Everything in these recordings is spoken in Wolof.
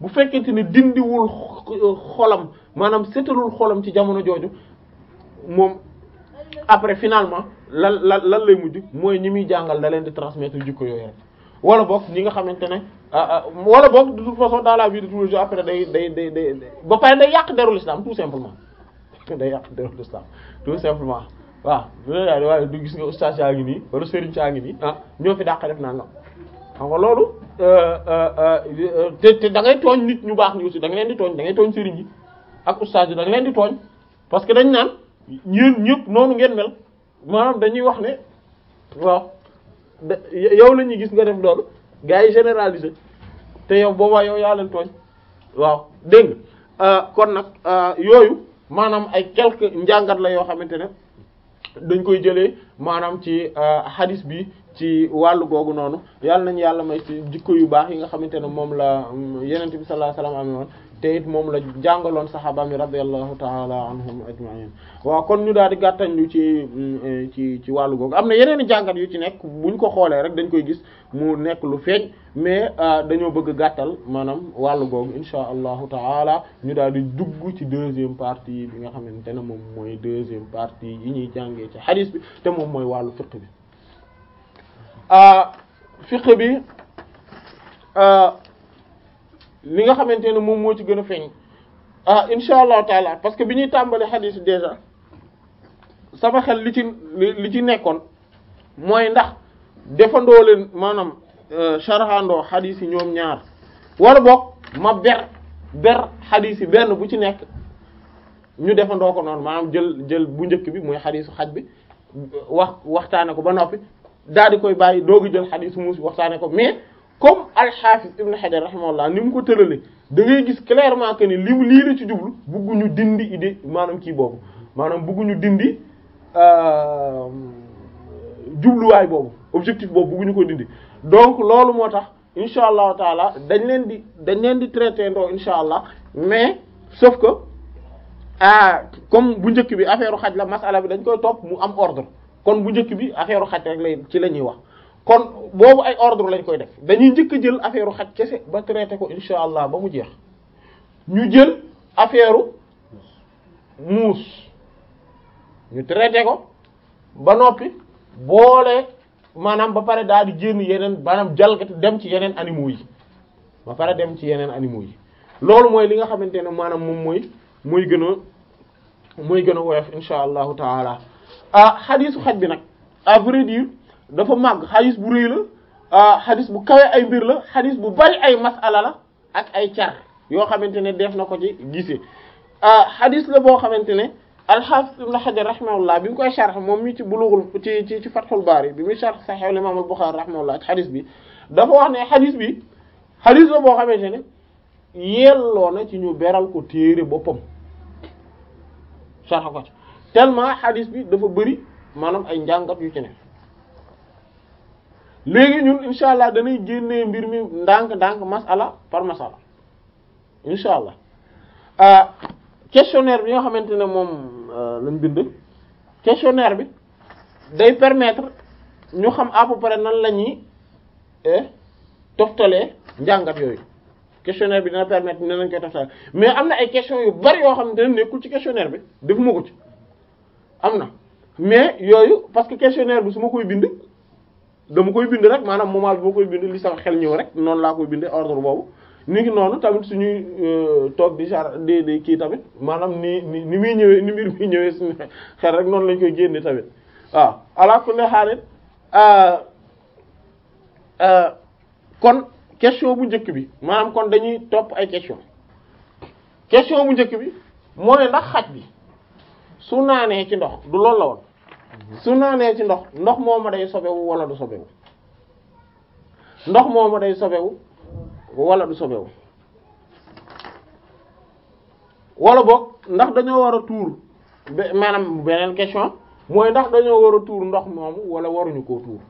bu fekkente ne dindiwul xolam maanaam setalul xolam ci jamono jooju moom après finalement lan lan lan lay mujj mooy ñi muy jàngal da leen di transmettre jikko yooyu rek wala boog ñi nga xamante ne wala boog de toute façon dans la vie de tous les jours après day day day day ba pare day yàq derul islam tout simplement day yàq derul islam tout simplement waaw loolu waaye du gis nga oustaz yaa ngi nii wala sëriñ saa ngi nii ah ñoo fi dàq def naa nga xam nga loolu te te da ngay tooñ nit ñu baax ni aussi da nga leen di tooñ da ngay tooñ sëriñ yi ak oustaz yi da nga leen di tooñ parce que dañ naan ñeen ñëpp noonu ngeen mel maanaam dañuy wax ne waaw da yow la ñuy gis nga def loolu gars yi généraliser te yow boobaa yow yaa leen tooñ waaw dégg nga kon nag yooyu maanaam ay quelques njàngat la yoo xamante ne dañ koy jëlee maanaam ci hadis bi ci wàllu googu noonu yàlla nañu yàlla may ci jikko yu baax yi nga xamante ne moom la yenente bi sallallahu alayhi wasallam amee woon te it moom la jàngaloon saxaaba mi radiyallahu ta'ala anhum ajma'in waaw kon ñu daal di gàttañ lu ci ci ci wàllu googu am na yeneen i jàngat yu ci nekk buñ ko xoolee rek dañ koy gis mu nekk lu feeñ mais dañoo bëgg gàttal maanaam wàllu googu insha allahu ta'ala ñu daal di dugg ci deuxième partie bi nga xamante ne moom mooy deuxième partie yi ñuy jàngee ci hadith bi te moom mooy wàllu fiqh bi fiqh bi li nga xamante ne moom moo ci gën a feeñ ah insha allahu taala parce que bi ñuy tàmbali xadiis déjà sama xel li ci li ci nekkoon mooy ndax defandoo leen maanaam sharhandoo xadiis yi ñoom ñaar wala boog ma ber ber xadiis yi benn bu ci nekk ñu defandoo ko noonu maanaam jël jël bu njëkk bi mooy xadiisu xaj bi wax waxtaane ko ba noppi daal di koy bàyyi doogu jël xadiisu muus waxtaane ko mais comme al-Hafiz Ibn Hajar rahimahullah ni mu ko tërale da ngay gis clairement que ni li mu lii la ci jublu bugguñu dindi idée maanaam kii boobu maanaam bugguñu dindi jubluwaay boobu objectif boobu bugguñu ko dindi donc loolu moo tax insha allahu taala dañ leen di dañ leen di traité ndoo insha allah mais sauf que ah comme bu njëkk bi affaire xaj la masala bi dañ koy topp mu am ordre kon bu njëkk bi affaire xaj rek lay ci la ñuy wax kon boobu ay ordre lañ koy def dañuy njëkk a jël affaire xaj kese ba traité ko insha allah ba mu jeex ñu jël affaire muus ñu traité ko ba noppi boole maanaam ba pare daal di génn yeneen maanaam jalgati dem ci yeneen animaux yi ba pare dem ci yeneen animaux yi loolu mooy li nga xamante ne maanaam moom mooy mooy gën a mooy gën a woyof insha allahu taala ah xadiisu xaj bi nag à vrai dire dafa màgg xadis bu rëy la xadis bu kawe ay mbir la xadis bu bari ay masala la ak ay car yoo xamante ne def na ko ci gisee xadis la boo xamante ne al-Hafiz Ibn Hajar rahimahullah bi mu koy sharh moom mi ci Bulughul ci ci ci Fathul Bari bi muy sharh Sahih al-Imam al-Bukhari rahimahullah ci xadis bi dafa wax ne xadis bi xadis la boo xamante ne yelloo na ci ñu beral ko téere boppam sharh ko ci tellement xadis bi dafa bëri maanaam ay njàngat yu ci ne léegi ñun insha allah danay génnee mbir mi ndànk-ndànk masala par masala insha allah questionnaire bi nga xamante ne moom lañ bind questionnaire bi day permettre ñu xam à peu près nan la ñuy toftalee njàngat yooyu questionnaire bi dina permettre ne lañ koy toftalee mais am na ay questions yu bari yoo xamante ne nekkul ci questionnaire bi defuma ko ci am na mais yooyu parce que questionnaire bi su ma koy bind dama koy bind rek maanaam moment bi ma koy bind li sama xel ñëw rek noonu laa koy bindee ordre boobu ni ngi noonu tamit suñuy toog di char di di kii tamit maanaam ni ni ni muy ñëwee ni mbir muy ñëwee suñu xel rek noonu lañ koy génne tamit waaw ala kulli haal kon question bu njëkk bi maanaam kon dañuy topp ay question question bu njëkk bi mooy ndax xaj bi su naanee ci ndox du loolu la woon su naanee ci ndox ndox mooma day sobewu wala du sobewu ndox mooma day sobewu wala du sobewu wala boog ndax dañoo war a tuur maanaam beneen question mooy ndax dañoo war a tuur ndox moomu wala waruñu koo tuur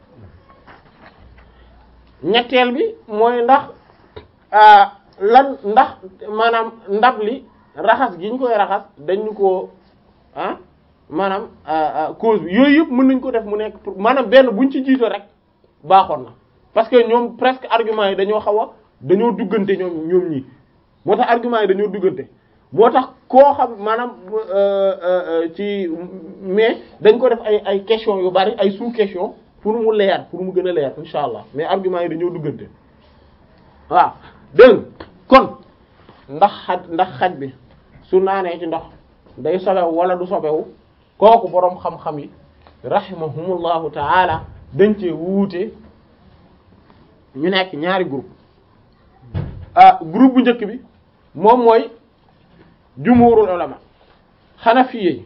ñetteel bi mooy ndax lan ndax maanaam ndab li raxas gi ñu koy raxas dañu ko ah maanaam cause bi yooyu yëpp mën nañ ko def mu nekk maanaam benn buñ ci jiito rek baaxoon na parce que ñoom presque argument yi dañoo xaw a dañoo duggante ñoom ñoom ñi moo tax argument yi dañoo duggante moo tax koo xam maanaam ci mais dañ ko def ay ay question yu bari ay sous question pour mu leer pour mu gën a leer insha allah mais argument yi dañoo duggante waaw dégg kon ndax xaj ndax xaj bi su naanee ci ndox day sobewu wala du sobewu kooku boroom xam-xam yi rahimahumullahu taala dañ cee wuute ñu nekk ñaari groupe ah groupe bu njëkk bi moom mooy jumhurul ulama xanafiye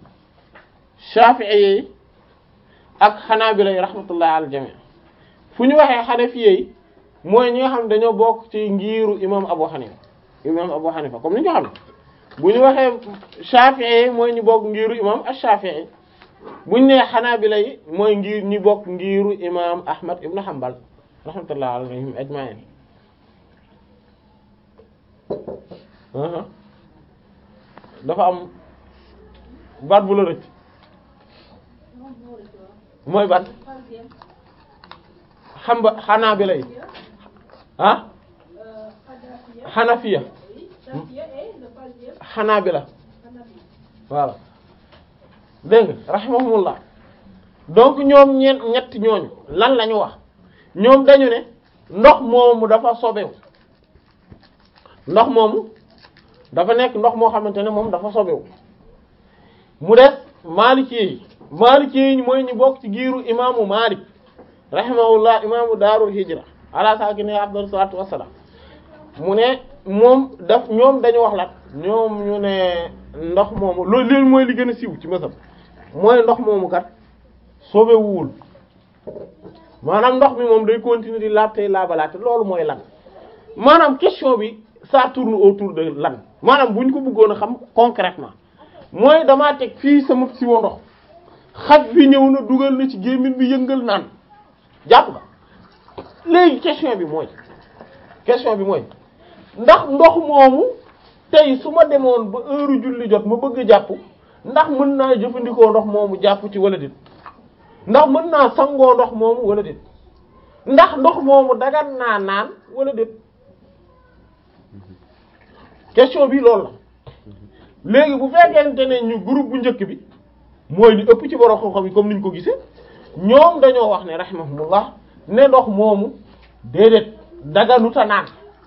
shafi'i ak xanaabila yi rahmatullah al jami fu ñu waxee xanafiye yi mooy ñi nga xam dañoo bokk ci ngiiru imam Abu Hanifa imam Abu Hanifa comme ni ñu ko xam bu ñu waxee shafi'i yi mooy ñu bokk ngiiru imam ash-Shafi'i bu ñu nee xanaabila yi mooy ngir ñi bokk ngiiru imam Ahmad ibn Hanbal rahmatullah alayhim ajma'in dafa am baat bu la rëcc mooy baat xam ba xanaa bi lay ah xanafiya xanaa bi la voilà dégg nga rahimahumullah donc ñoom ñeent ñett ñooñu lan la ñu wax ñoom dañu ne ndox moomu dafa sobewu ndox moomu dafa nekk ndox moo xamante ne moom dafa sobewu mu des Maliki yi Maliki yi mooy ñu bokk ci giiru imaamu Malik rahimahullah imaamu daarul hijra ala saakini afdalu salaatu wassalaam mu ne moom daf ñoom dañu wax lat ñoom ñu ne ndox moomu loolu leen mooy li gën a siiw ci masam mooy ndox moomu kat sobewuwul maanaam ndox mi moom day continuer di laab tey laabalaate loolu mooy lan maanaam question bi ça tourne autour de lan maanaam bu ñu ko bëggoon a xam concrètement mooy damaa teg fii sama siwo ndox xaj bi ñëw na dugal na ci gémmiñ bi yëngal naan jàpp nga léegi question bi mooy question bi mooy ndax ndox moomu tey su ma demoon ba heure julli jot ma bëgg a jàpp ndax mën naa jëfandikoo ndox moomu jàpp ci wala déet ndax mën naa sangoo ndox moomu wala déet ndax ndox moomu dagan naa naan wala déet question bi loolu la léegi bu fekkente ne ñu groupe bu njëkk bi mooy li ëpp ci borom xam-xam yi comme niñ ko gisee ñoom dañoo wax ne rahimahumullah ne ndox moomu déedéet daganuta naan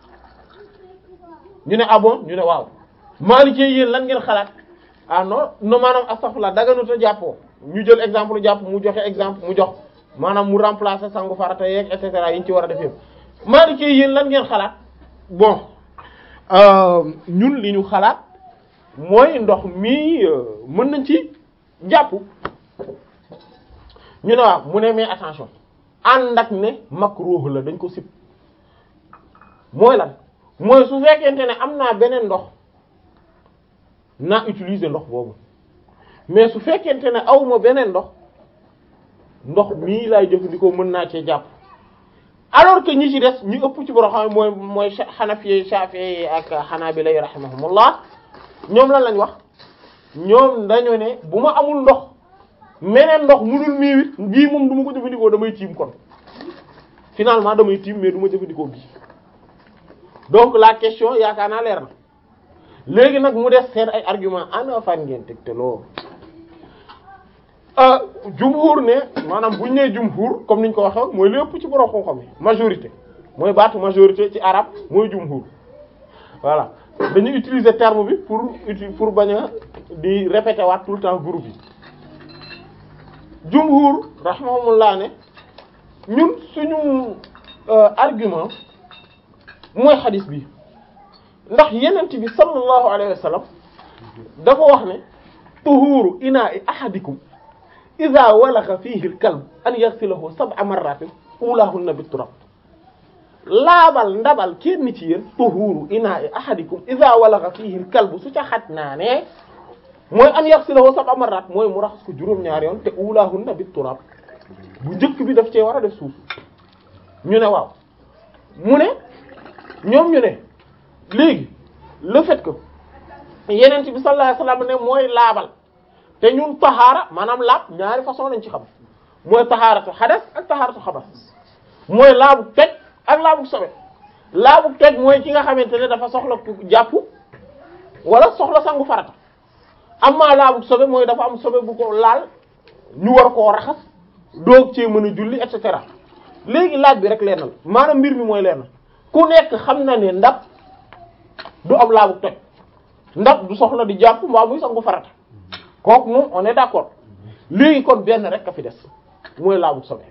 ñu ne ah bon ñu ne waaw Maliki yéen lan ngeen xalaat ah non non maanaam astaghfirullah daganuta jàppoo ñu jël exemple jàpp mu joxe exemple mu jox maanaam mu remplacer sangu farata yeeg et cetera yi ñu ci war a def yëpp Maliki yéen lan ngeen xalaat bon ñun li ñu xalaat mooy ndox mi mën nañ ci jàpp ñu ne waaw mu ne mais attention ànd ak ne makruh la dañ ko sib mooy lan mooy su fekkente ne am naa beneen ndox naa utiliser ndox boobu mais su fekkente ne awma beneen ndox ndox mii laay jëfandikoo mën naa cee jàpp alors que ñi ci des ñu ëpp ci borom xam mooy mooy Hanafi Shafi'i ak Hanabila rahimahumullah ñoom lan lañ wax ñoom dañu ne bu ma amul ndox meneen ndox munul miiwit bii moom du ma ko jëfandikoo damay tiim kon finalement damay tiim mais du ma jëfandikoo bii donc la question yaakaar naa leer na léegi nag mu des seen ay argument ana fan ngeen teg te loolu jumhur ne maanaam buñ nee jumhur comme niñ ko waxee mooy lépp ci borom xam-xam yi majorité mooy baatu majorité ci arabe mooy jumhur voilà dañuy utiliser terme bi pour pour bañ a di répéter waat tout le temps groupe yi jumhur rahimahumullah ne ñun suñu argument mooy xadis bi ndax yenent bi sallallahu alayhi wa sallam dafa wax ne tuhuru ina'i ahadikum idha walagha fihi al-kalb an yaghsilahu sab'a marratin ulahunna bit-turab laabal ndabal kenn ci yéen tuhuru ina'i ahadikum idha walagha fihi al-kalb su ca xaj naa ne mooy an yaghsilahu sab'a marrat mooy mu raxas ko juróom-ñaari yoon te ulahunna bit-turab bu njëkk bi daf cee war a def suuf ñu ne waaw mu ne ñoom ñu ne léegi le fait que yeneen bi sallallahu alayhi wasallam ne mooy laabal te ñun taxaara maanaam laab ñaari façon lañ ci xam mooy taxaaratu xadas ak taxaaratu xabas mooy laabu teg ak laabu sobe laabu toj mooy ki nga xamante ne dafa soxla jàpp wala soxla sangu farata amma laabu sobe mooy dafa am sobe bu ko laal ñu war koo raxas doog cee mën a julli et cetera léegi laaj bi rek lennal maanaam mbir mi mooy lenn ku nekk xam na ne ndab du am laabu toj ndab du soxla di jàpp mbaa muy sangu farata kooku moom on est d'accord léegi kon benn rek a fi des mooy laabu sobe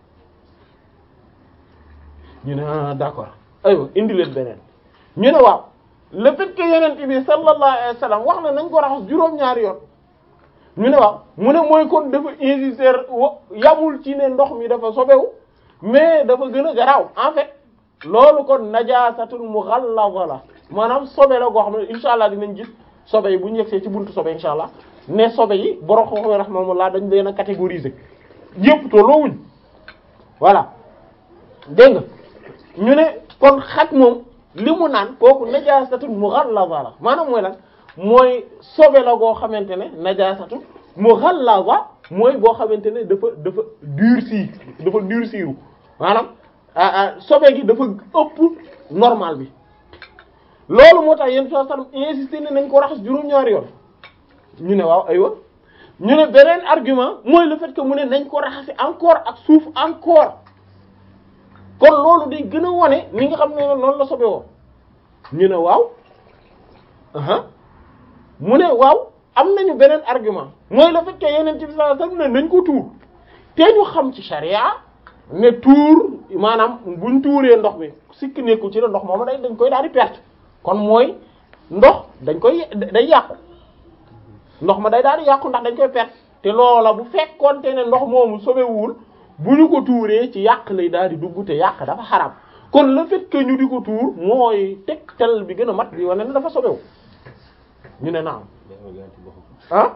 ñu ne ah d'accord aywa indi leen beneen ñu ne waaw le fait que yeneen bi sallallahu alayhi wa sallam wax na nañ ko raxas juróom-ñaari yoon ñu ne waaw mu ne mooy kon dafa insister wa yamul ci ne ndox mi dafa sobewu mais dafa gën a garaaw en fait loolu kon najaasatul mughallaza la maanaam sobe la goo xam ne insha allah dinañ gis sobe yi bu ñu yegsee ci buntu sobe insha allah ne sobe yi borom xam-xam rahmatullah dañ leen a catégoriser yëpp tolloowuñ voilà dégg nga ñu ne kon xaj moom li mu naan kooku najaasatul mughallaza la maanaam mooy lan mooy sobe la goo xamante ne najaasatul mughallaza mooy boo xamante ne dafa dafa durci dafa durciru maanaam sobe gi dafa ëpp normal bi loolu moo tax yéen soo sam insisté ne nañ ko raxas juróom-ñaari yoon ñu ne waaw aywa ñu ne beneen argument mooy le fait que mu ne nañ ko raxasi encore ak suuf encore kon loolu day gën a wone ni nga xam ne noonu la sobe woo ñu ne waaw aha mu ne waaw am nañu beneen argument mooy le fait que yeneen ci bi sallallahu alayhi wasallam ne nañ ko tuur te ñu xam ci charia ne tuur maanaam buñ tuuree ndox mi sikk nekkul ci ne ndox moom day dañ koy daal di perte kon mooy ndox dañ koy day yàqu ndox ma day daal di yàqu ndax dañ koy perte te loola bu fekkoonte ne ndox moomu sobewul bu ñu ko tuuree ci yàq lay daal di dugg te yàq dafa xaram kon le fait que ñu di ko tuur mooy tegtal bi gën a mat bi wane ne dafa sobewu ñu ne naam ah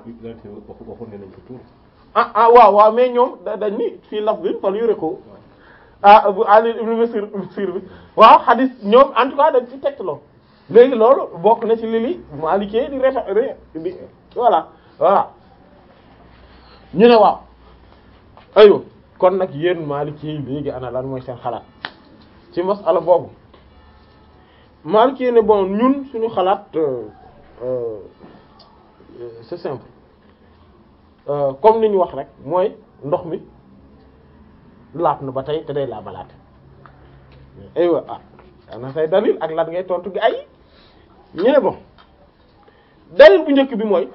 ah ah waaw waaw mais ñoom dañ ni fii laf bi fal yure ko ah bu Ali ibn Masir Masir bi waaw hadis ñoom en tout cas dañ ci tegtaloo léegi loolu bokk na ci lili Maalikee di refa di voilà voilà ñu ne waaw aywa kon nag yéen Maalikee yi léegi ana lan mooy seen xalaat ci masala boobu Maalikee ne bon ñun suñu xalaat c'est simple comme ni ñu wax rek mooy ndox mi laab na ba tey te day laabalaate aywa ah ana say dalil ak lan ngay tontu gi ay ñu ne bon dalil bu njëkk bi mooy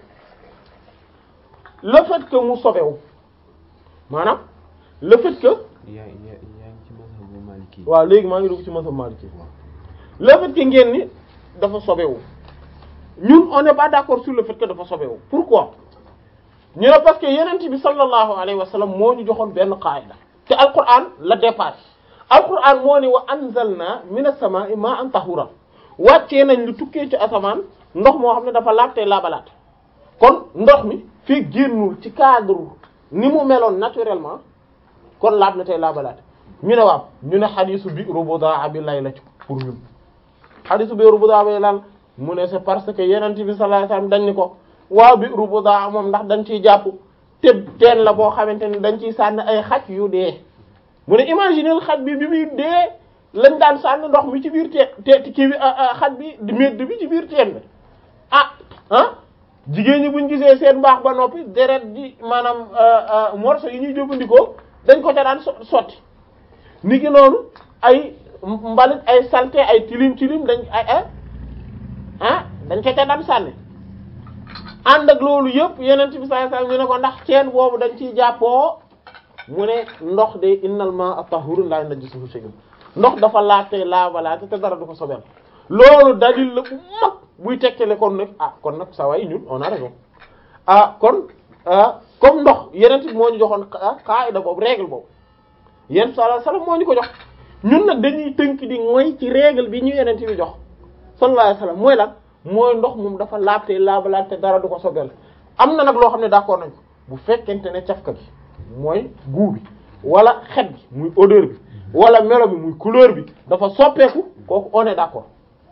le fait que mu sobewu maanaam le fait que yaa yaa yaa ngi ci mazhabu Maliki waaw léegi maa ngi dugg ci mazhab Maliki le fait que ngeen ni dafa sobewu ñun on n'est pas d'accord sur le fait que dafa sobewu pourquoi ñu ne parce que yenent bi sallallahu alayhi wa sallam moo ñu joxoon benn qaida te alquran la dépasse alquran moo ni wa anzalna minas samaa'i ma'an tahuran wàccee nañ lu tukkee ci asamaan ndox moo xam ne dafa laab te laabalaat kon ndox mi fii génnul ci cadre ni mu meloon naturellement kon laab na tey laabalaat ñu ne waaw ñu ne xadisu bi'ru budaa bi lay la ci pour ñun xadisu bi'ru budaa bi lan mu ne c'est parce que yenent bi sallallahu alayhi wa sallam dañ ni ko waaw bi'ru budaa moom ndax dañ ciy jàpp te teen la boo xamante ni dañ ciy sànni ay xaj yu dee mu ne imaginer xaj bi bi muy dee lañ daan sànni ndox mi ci biir teen te kii bi xaj bi medd bi ci biir teen bi ah ah jigéen ñi buñ gisee seen mbaax ba noppi deret ji maanaam morceau yi ñuy jëfandikoo dañ ko ca daan sotti ni ki noonu ay mbalit ay saleté ay tilim tilim dañ ay ah dañ ko ca daan sànni ànd ak loolu yëpp yeneen bi sallallahu alayhi wasallam ñu ne ko ndax ceen boobu dañ ciy jàppoo mu ne ndox de innal ma'a tahurun la najisuhu shay'un ndox dafa laate laabalaate te dara du ko sobel loolu dalil la bu mag buy tekkale kon nag ah kon nag sa way ñun on a raison ah kon comme ndox yeneen bi moo ñu joxoon qaida boobu règle boobu yéen sallallahu alayhi wasallam moo ñu ko jox ñun nag dañuy tënk di mooy ci règle bi ñu yeneen bi jox sallallahu alayhi wasallam mooy lan mooy ndox moom dafa laabte laabalaat te dara du ko sobel am na nag loo xam ne d'accord nañ bu fekkente ne cafka gi mooy goût bi wala xet bi muy odeur bi wala melo bi muy couleur bi dafa soppeeku kooku on est d'accord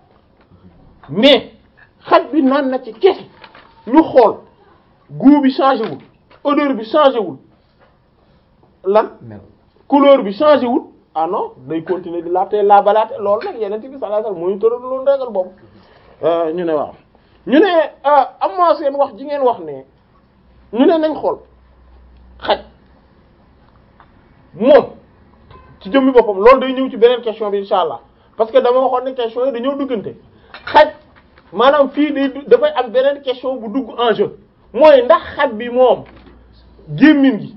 mais xet bi naan na ci kese ñu xool goût bi changé wul odeur bi changé wul lan mel couleur bi changé wul ah non day continuer di laab te laabalaate loolu nag yeneen bi sallallahu alayhi wasallam mooy tëral loolu régal boobu ñu ne waaw ñu ne am na seen wax ji ngeen wax ne ñu ne nañ xool xaj moom ci jëmmi boppam loolu day ñëw ci beneen question bi insha allah parce que dama waxoon ne question yi dañoo duggante xaj maanaam fii day dafay am beneen question bu dugg en jeu mooy ndax xaj bi moom gémmiñ gi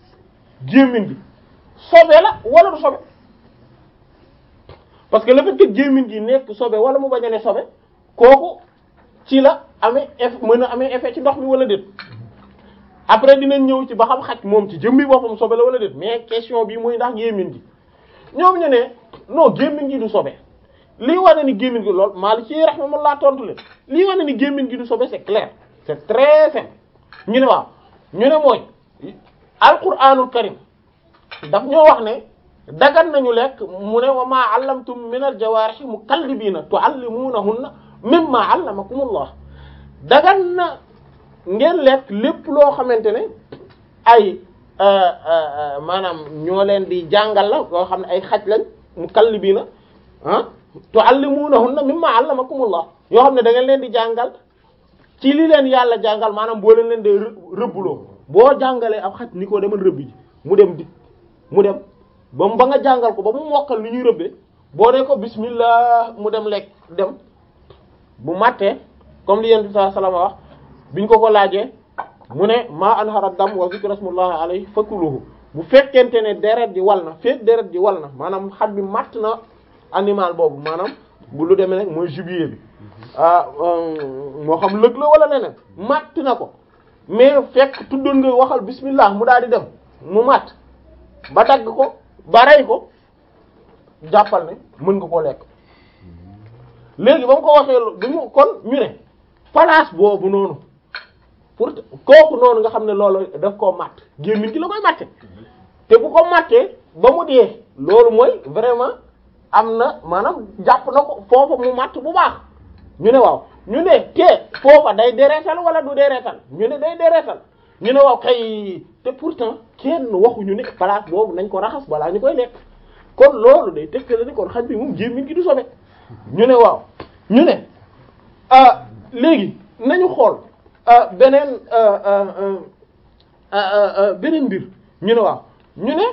gémmiñ gi sobe la wala du sobe parce que le fait que gémmiñ gi nekk sobe wala mu bañ a ne sobe kooku ci la amee effet mën a amee effet ci ndox mi wala déet après dinañ ñëw ci ba xam xaj moom ci jëmmi boppam sobe la wala déet mais question bi mooy ndax gémmiñ gi ñoom ñu ne non gémmiñ gi du sobe lii wane ni gémmiñ gi lool Maliki rahimahullah tontu leen lii wane ni gémmiñ gi du sobe c'est clair c'est très simple ñu ne waaw ñu ne mooy alquranul karim daf ñoo wax ne dagan nañu lekk mu ne wa ma allamtum min al jawarih mukallibiina tuallimunahunna mimma allamakumullah dagan na ngeen lekk lépp loo xamante ne ay maanaam ñoo leen di jàngal la loo xam ne ay xaj lañ mukallibiina ah tuallimunahunna mimma allamakumullah yoo xam ne da ngeen leen di jàngal ci li leen yàlla jàngal maanaam boo leen leen di rëbbuloo boo jàngalee ab xaj ni ko demal rëbbi ji mu dem di mu dem ba ba nga jàngal ko ba mu mokkal ni ñuy rëbbee boo dee ko bismillah mu dem lekk dem bu màttee comme li yonent bi sallallahu alayhi wasallam wax biñ ko ko laajee mu ne maa anhara dam wa zikra smullahi alayhi fakuluhu bu fekkente ne deret ji wal na fekk deret ji wal na maanaam xaj bi matt na animal boobu maanaam bu lu demee nag mooy gibier bi ah moo xam lëg la wala leneen matt na ko mais fekk tuddoon nga waxal bismillah mu daal di dem mu matt ba dagg ko ba rey ko jàppal ne mën nga koo lekk léegi ba mu ko waxee du mu kon ñu ne place boobu noonu pour kooku noonu nga xam ne loolu daf koo matt gémmiñ gi la koy matte te bu ko mattee ba mu dee loolu mooy vraiment am na maanaam jàpp na ko foofa mu matt bu baax ñu ne waaw ñu ne te foofa day deretal wala du deretal ñu ne day deretal ñu ne waaw kay te pourtant kenn waxuñu ne place boobu nañ ko raxas balaa ñu koy lekk kon loolu day tegtale ni kon xaj bi moom gémmiñ gi du sobe ñu ne waaw ñu ne ah léegi nañu xool beneen beneen mbir ñu ne waaw ñu ne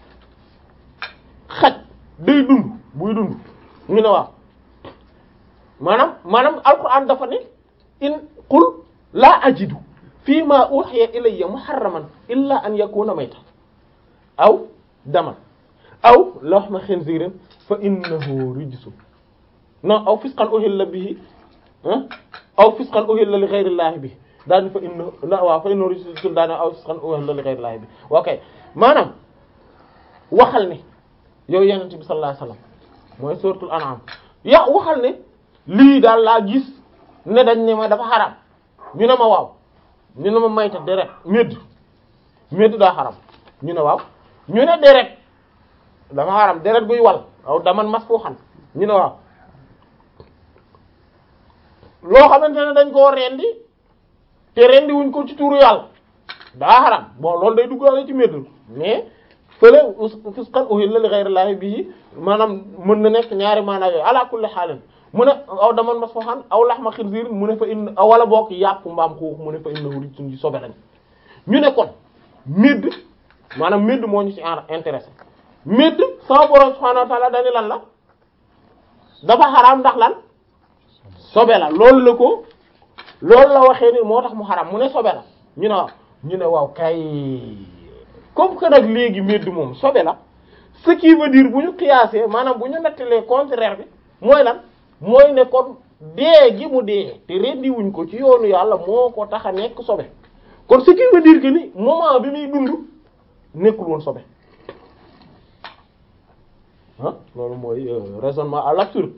xaj day dund buy dund ñu ne waaw maanaam maanaam alquran dafa ne in qul laa ajidu fii ma uhiya ilayya muharraman illa an yakuna mayta aw daman aw lahma khinzirin fa innahu rijsun non aw fisqan uhilla bihi aw fisqan uhilla li ghayri llahi bihi daal fa inna waaw fa innahu rijsun daane aw fisqan uhilla li ghayri llahi bihi ok maanaam waxal ne yow yenente bi sallallahu alayhi wasallam mooy suratul an'am ya waxal ne lii daal laa gis ne dañ ne ma dafa xaram ñu ne ma waaw ñu ne ma mayta deret médd médd daa xaram ñu ne waaw ñu ne deret dafa xaram deret buy wal aw daman mas foo xam ñu ne waaw loo xamante ne dañ koo rendi te rendi wuñ ko ci tuuru yàlla daa xaram bon loolu day duggaale ci médd mais fële fisqan uhilla li ghayri llahi bihi maanaam mën na nekk ñaari maanaa yooyu ala kulli xaalin mu ne aw daman mas foo xam aw laxma xinziir mu ne fa in wala bokk yàpp mbaam xuux mu ne fa innahu rijsun sobe lañ ñu ne kon médd maanaam médd moo ñu ci intéressé médd sama borom subhaanahu wa ta'ala dañu lan la dafa xaraam ndax lan sobe la loolu la ko loolu la waxee ni moo tax mu xaraam mu ne sobe la ñu ne waaw ñu ne waaw kay comme que nag léegi médd moom sobe la ce qui veut dire bu ñu qiyaasee maanaam bu ñu nettalee contraire bi mooy lan mooy ne kon dee gi mu dee te rendi wuñ ko ci yoonu yàlla moo ko tax a nekk sobe kon ce qui veut dire que ni moment bi muy dund nekkul woon sobe ah loolu mooy raisonnement à l'absurde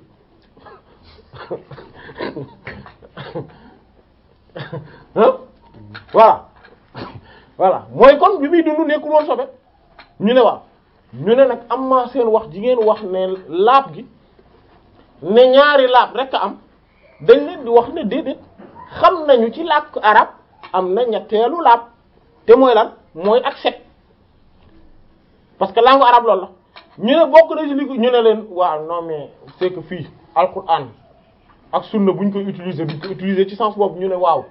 ah voilà voilà mooy kon bi muy dund nekkul woon sobe ñu ne waaw ñu ne nag am ma seen wax ji ngeen wax ne laab gi ne ñaari laab rek a am dañ leen di wax ne déedéet xam nañu ci làkk arab am na ñetteelu laab te mooy lan mooy ak set parce que langue arabe loolu la ñu ne bokk na ci li ko ñu ne leen waaw non mais c'est que fii alquran ak sunna buñ koy utiliser buñ ko utiliser ci sens boobu ñu ne waaw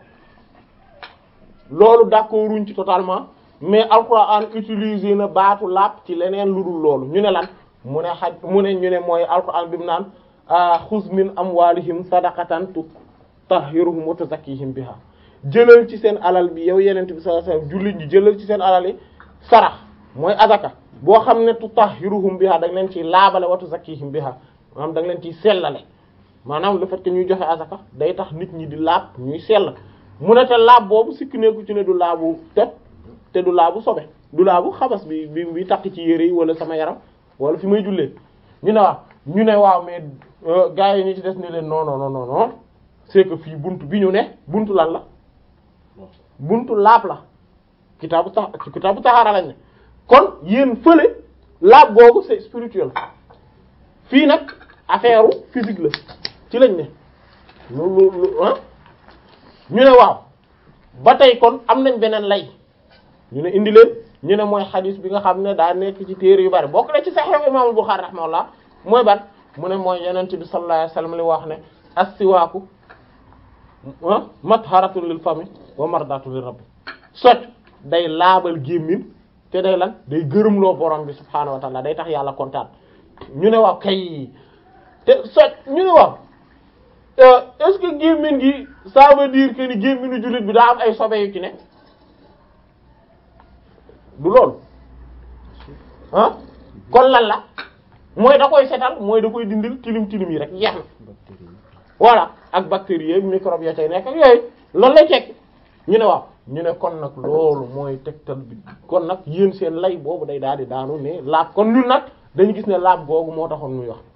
loolu d'accord wuñ ci totalement mais alquran utiliser na baatu lapp ci leneen lu dul loolu ñu ne lan mu ne xaj mu ne ñu ne mooy alquran bi mu naan xuz min amwalihim sadaqatan tutahhiruhum wa tuzakkihim biha jëlal ci seen alal bi yow yenent bi sallallahu alayhi wasallam jullit ñi jëlal ci seen alal yi sarax mooy azaka boo xam ne tutahhiruhum biha da nga leen ciy laabale wa tuzakkihim biha maanaam da nga leen ciy sellale maanaam le fait que ñuy joxe azaka day tax nit ñi di laab ñuy sell mu ne te laab boobu sikk neeku ci ne du laabu toj te du laabu sobe du laabu xabas bi bi bi takk ci yére yi wala sama yaram wala fi may jullee ñu ne waaw ñu ne waaw mais gars yi ñu ci des ne leen non non non non non c'est que fii buntu bi ñu ne buntu lan la buntu laab la kitaabu tax kitaabu taxaara lañ ne kon yéen fële laab googu c'est spirituel fii nag affaire physique la ci lañ ne lu lu lu ah ñu ne waaw ba tey kon am nañ beneen lay ñu ne indi leen ñu ne mooy xadis bi nga xam ne daa nekk ci téere yu bari bokk na ci Sahih Imam Bukhari rahimahullah mooy ban mu ne mooy yonent bi sallallahu alayhi wasallam li wax ne as-siwaaku matharatun lil fami wa mardatun lir rabbi socc day laabal gémmin te day lan day gërëmloo borom bi subhaanahu wa ta'ala day tax yàlla kontaan ñu ne waaw kay te socc ñu ne waaw est-ce que gémmin gi ça veut dire que ni gémminu jullit bi daa am ay sobe yu ci ne du loolu ah kon lan la mooy da koy setal mooy da koy dindil tilim tilim yi rek jeex na voilà ak bactéries yeeg microbes ya tey nekk ak yooyu loolu lay tekki ñu ne waaw ñu ne kon nag loolu mooy tegtal bi kon nag yéen seen lay boobu day daal di daanu ne laab kon ñun nag dañu gis ne laab googu moo taxoon muy wax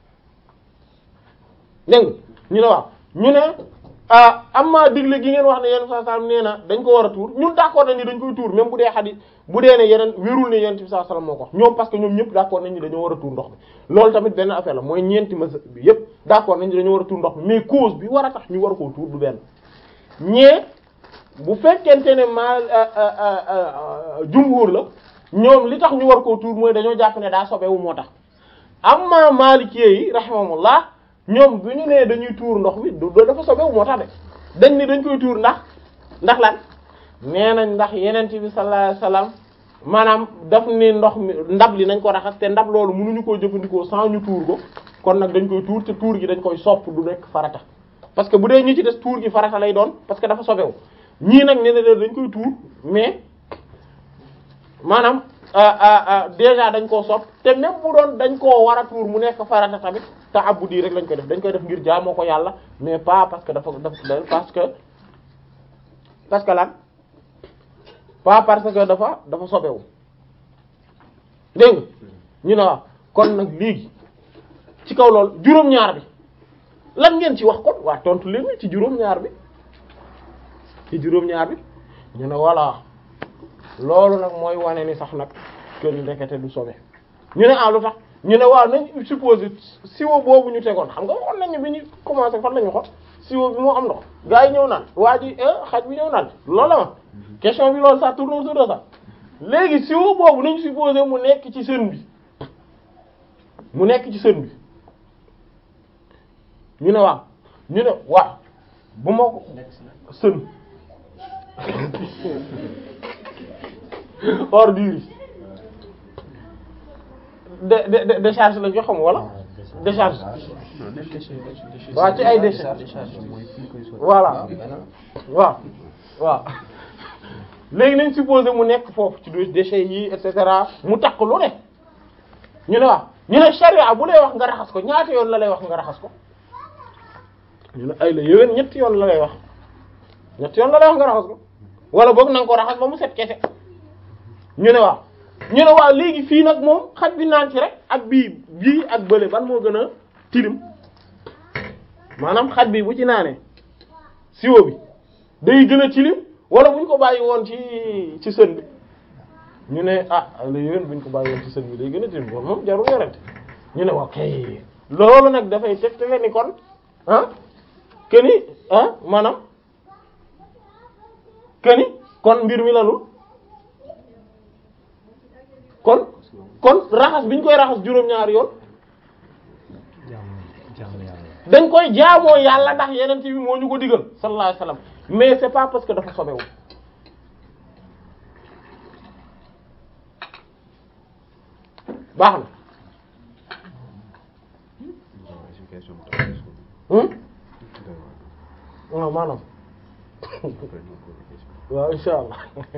dégg nga ñu ne waaw ñu ne ah amma digle gi ngeen wax ne yenn saa sallam nee na dañ ko war a tuur ñun d'accord nañ ni dañ koy tuur même bu dee xadis bu dee ne yeneen wérul ne yenn saa sallam moo ko wax ñoom parce que ñoom ñëpp d'accord nañ ni dañoo war a tuur ndox mi loolu tamit benn affaire la mooy ñeenti mas bi yëpp d'accord nañ ni dañoo war a tuur ndox mi mais cause bi war a tax ñu war koo tuur du benn ñee bu fekkente ne ma jumhur la ñoom li tax ñu war koo tuur mooy dañoo jàpp ne daa sobewu moo tax amma maalikee yi rahimahumullah ñoom bu ñu nee dañuy tuur ndox mi du dafa sobewu moo tax de dañ ni dañ koy tuur ndax ndax lan nee nañ ndax yenent bi sallallahu alayhi wasallam maanaam daf ni ndox mi ndab li nañ ko raxas te ndab loolu mënuñu koo jëfandikoo sans ñu tuur ko kon nag dañ koy tuur te tuur gi dañ koy sopp du nekk farata parce que bu dee ñi ci des tuur gi farata lay doon parce que dafa sobewu ñii nag nee na dañ koy tuur mais maanaam déjà dañ koo sopp te même bu doon dañ koo war a tuur mu nekk farata tamit te abbu di rek lañ koy def dañ koy def ngir jaamoo ko yàlla mais pas parce que dafa dafa parce que parce que lan pas parce que dafa dafa sobewu dégg nga ñu ne waaw kon nag léegi ci kaw loolu juróom-ñaar bi lan ngeen ci wax kon waa tontu leen ci juróom-ñaar bi ci juróom-ñaar bi ñu ne voilà loolu nag mooy wane ni sax nag kër ndekete du sobe ñu ne ah lu tax ñu ne waaw nañ supposé siwo boobu ñu tegoon xam nga waxoon nañu bi ñu commencé fan lañu xot siwo bi moo am ndox gars yi ñëw naan waa ji xaj bi ñëw naan loolu la ma question bi loolu ça tourne autour de ça léegi siwo boobu nañ supposé mu nekk ci sën bi mu nekk ci sën bi ñu ne waaw ñu ne waaw bu ma ko sën ordure yi de de décharge lañ ko xam wala décharge waaw ci ay décharge voilà waaw waaw léegi nañ supposé mu nekk foofu ci déchets yi et cetera mu takk lu ne ñu ne waaw ñu ne charia bu lay wax nga raxas ko ñaata yoon la lay wax nga raxas ko ñu ne ay la yowén ñetti yoon la lay wax ñetti yoon la lay wax nga raxas ko wala boog na nga ko raxas ba mu set kese ñu ne waaw ñu ne waaw léegi fii nag moom xaj bi naan ci rek ak bii bii ak bële ban moo gën a tilim maanaam xaj bi bu ci naanee siwo bi day gën a tilim wala bu ñu ko bàyyi woon ci ci sën bi ñu ne ah la yéen bu ñu ko bàyyi woon ci sën bi day gën a tilim loolu moom jarul yorante ñu ne waaw kay loolu nag dafay teg te ni kon ah que ni ah maanaam que ni kon mbir mi lanul kon kon raxas bi ñu koy raxas juróom-ñaari yoon jaamu jaamu yàlla dañ koy jaamoo yàlla ndax yeneen bi moo ñu ko digal sallallahu alayhi wasallam mais c'est pas parce que dafa sobewu baax na éducation bu tax hum waaw maanaam waaw insha allah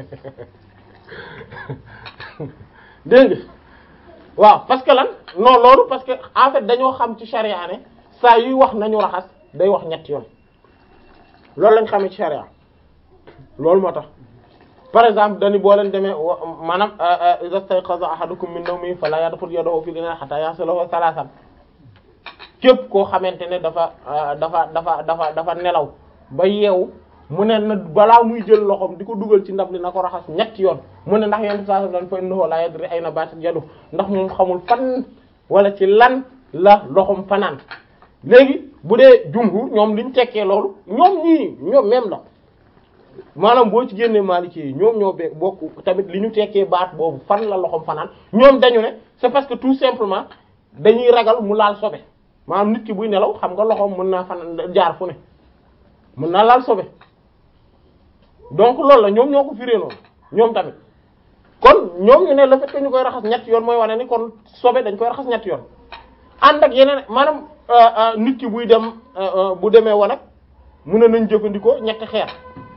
dégg nga waaw parce que lan non loolu parce que en fait dañoo xam ci charia ne saa yuy wax nañu raxas day wax ñetti yoon loolu lañ xamee ci charia loolu moo tax par exemple dañu boo leen demee wa maanaam iza stayqaza ahadukum min nawmihi fala yadkhul yadahu fil ina'i hatta yaghsilahu thalathan képp koo xamante ne dafa dafa dafa dafa dafa nelaw ba yeewu mu ne na balaa muy jël loxoom di ko dugal ci ndab li na ko raxas ñetti yoon mu ne ndax yenn saa dañ fa innahu la yadri ayna batat yadu ndax moom xamul fan wala ci lan la loxoom fanaan léegi bu dee jumhur ñoom liñ tekkee loolu ñoom ñii ñoom même la maanaam boo ci génnee Maliki yi ñoom ñoo be bokk tamit li ñu tekkee baat boobu fan la loxoom fanaan ñoom dañu ne c'est parce que tout simplement dañuy ragal mu laal sobe maanaam nit ki buy nelaw xam nga loxoom mën naa fanaan jaar fu ne mën naa laal sobe donc loolu la ñoom ñoo ko firee noonu ñoom tamit kon ñoom ñu ne le fait que ñu koy raxas ñetti yoon mooy wane ni kon sobe dañ koy raxas ñetti yoon ànd ak yeneen maanaam nit ki buy dem bu demee wanag mu ne nañ jëfandikoo ñetti xeer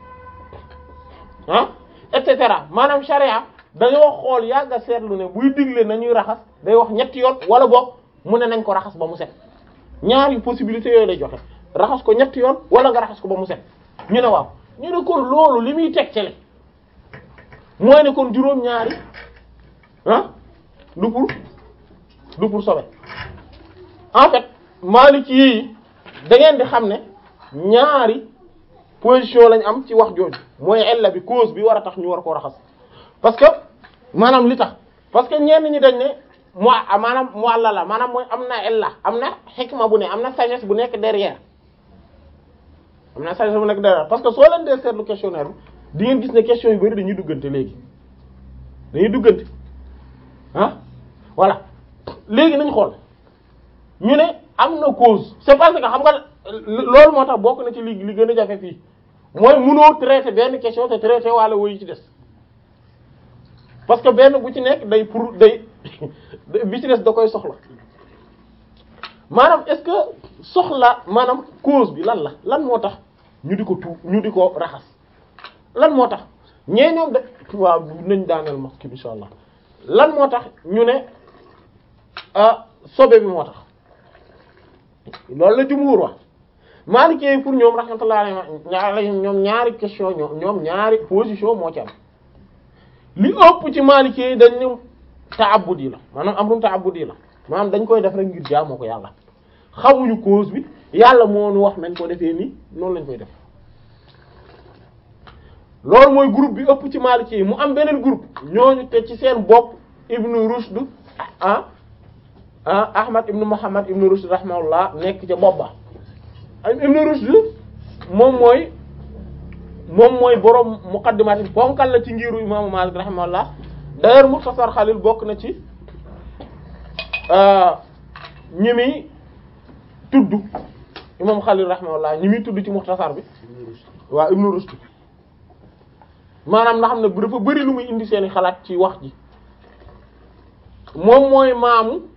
ah et cetera maanaam charia dañoo xool yàgg a seetlu ne buy digle nañuy raxas day wax ñetti yoon wala boog mu ne nañ ko raxas ba mu set ñaari possibilités yooyu lay joxe raxas ko ñetti yoon wala nga raxas ko ba mu set ñu ne waaw ñu ne kon loolu li muy teg cele mooy ne kon juróom-ñaari ah du pour du pour sobe en fait Maliki yi da ngeen di xam ne ñaari position lañ am ci wax jooju mooy ella bi cause bi war a tax ñu war koo raxas parce que maanaam li tax parce que ñenn ñi dañ ne mo maanaam mu àlla la maanaam mooy am na ella am na xikma bu ne am na sagesse bu nekk derrière am na sagesse bu nekk derrière parce que soo leen dee seetlu questionnaire bi di ngeen gis ne question yu bari dañuy duggante léegi dañuy duggante ah voilà léegi nañ xool ñu ne am na cause c'est parce que xam nga loolu moo tax bokk na ci li li gën a jafe fii mooy mënoo traiter benn question te traiter wala woyu ci des parce que benn bu ci nekk day pour day bi ci des da koy soxla maanaam est-ce que soxla maanaam cause bi lan la lan moo tax ñu di ko tu ñu di ko raxas lan moo tax ñee ñoom de waaw nañ daaneel ma kii insha allah lan moo tax ñu ne ah sobe bi moo tax loolu la jumhur wax Maliki pour ñoom rahmatullahi alayhi ñoom ñaari question ñoom ñoom ñaari position moo ci am li ëpp ci Maliki yi dañ ne ta'abbudi la maanaam amrum ta'abbudi la maanaam dañ koy def rek ngir jaamoo ko yàlla xamuñu cause bi yàlla moo nu wax nañ ko defee nii noonu lañ koy def loolu mooy groupe bi ëpp ci Maliki yi mu am beneen groupe ñooñu te ci seen bopp Ibn Rushd ah ah Ahmad ibn Muhammad ibn Rushd rahimahullah nekk ca bopp ba ibn Rushd moom mooy moom mooy borom muqaddimat bonkal la ci ngiru imaamu Malik rahimahullah d'ailleurs Mukhtasar Khalil bokk na ci ñi muy tudd imam Khalil rahimahullah ñi muy tudd ci Mukhtasar bi waaw ibn Rushd maanaam nga xam ne dafa bari lu muy indi seeni xalaat ci wax ji moom mooy maamu